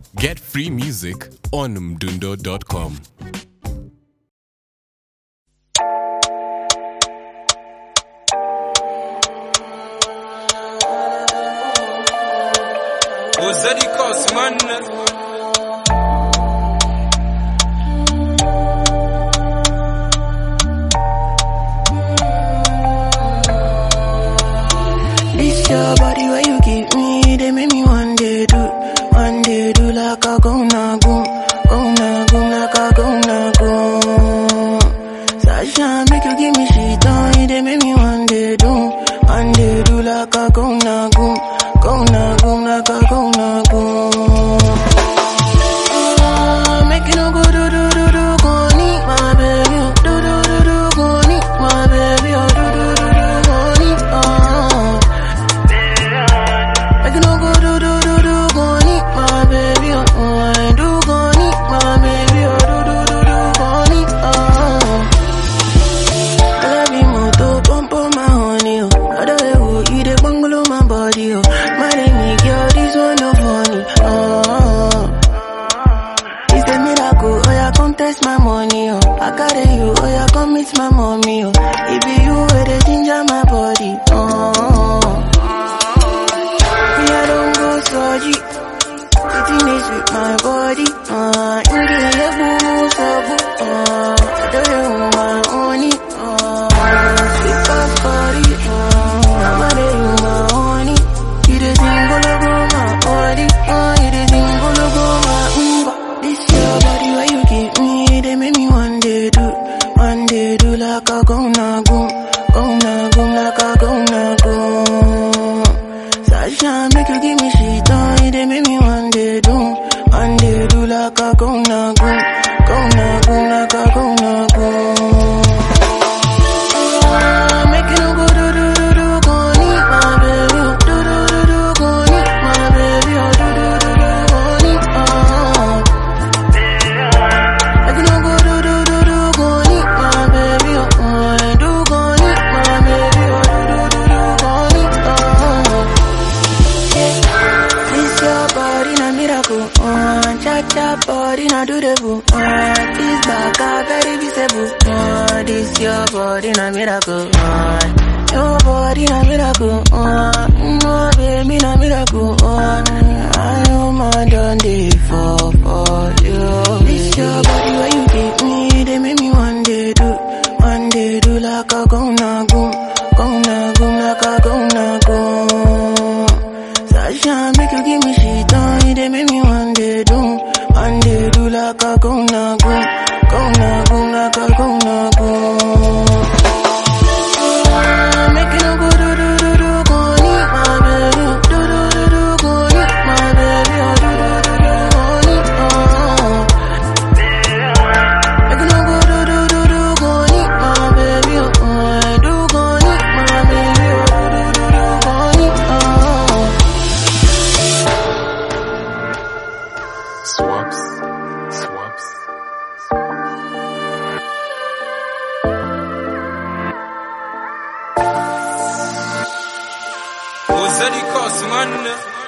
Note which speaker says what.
Speaker 1: Get free music on mdundo.com.
Speaker 2: وزادي كاس من
Speaker 3: This your body where you give me, they make me one day do, one day do like a go na go, go na go like a go na go. Sasha make you give me shit on, they make me one day do, one day do like a go na go, go na go like a go na go. Ah, Make you no go do do do do go need my baby, oh. do do do do go need my baby, oh. do do do do go need, oh. Make you no go do do do do go need my baby oh oh I do go need my baby oh do do do do go need oh I love you more to pump on my honey oh Other way oh you dey bungalow my body oh My name girl this one no funny oh It's a miracle oh yeah come test my money oh I carry you oh yeah come meet my mommy oh It be you where they ginger my body oh me, I don't go surgery. Sitting is with my body. Uh, in the level, so good. Uh, I don't know my honey. Uh, sweet as body. Uh, I'm a day with my honey. You the thing, go look on my body. Uh, you the thing, go look on my umba. This your body, where you give me, they make me one day do, one day do like a go na go, go na go like a go na go. Sasha, make you give me shit on it, they make me one day do, one day do like a go na go, go na go like a go na go. Ah, Make you no go do do do do go need my baby, oh. do do do do go need my baby, oh. do do do do go need, oh. Make you no go do do do do go need my baby, oh. I do go need my baby, oh. do do do do go need, oh. This your body na miracle, uh, cha cha body na do the boo, uh, this back a very visible, uh, this your body na miracle, uh, your body na miracle, uh, no baby na miracle, uh, I know my done day for for you. This your body where you give me, they make me one day do, one day do like a go na go, go na go like a go na go. Sasha, make you give me shit on it, they make me one day do, one day do like a go na go, go na go like a go na go. Ah, Make you no go do do do do go need my baby, oh. do do do do go need my baby, oh. do do do do go need, oh. Make you no go do do do do go need my baby, oh. I do go need my baby, oh. do do do do go need, oh.
Speaker 1: Swaps. Swaps.
Speaker 2: وزادي كاس من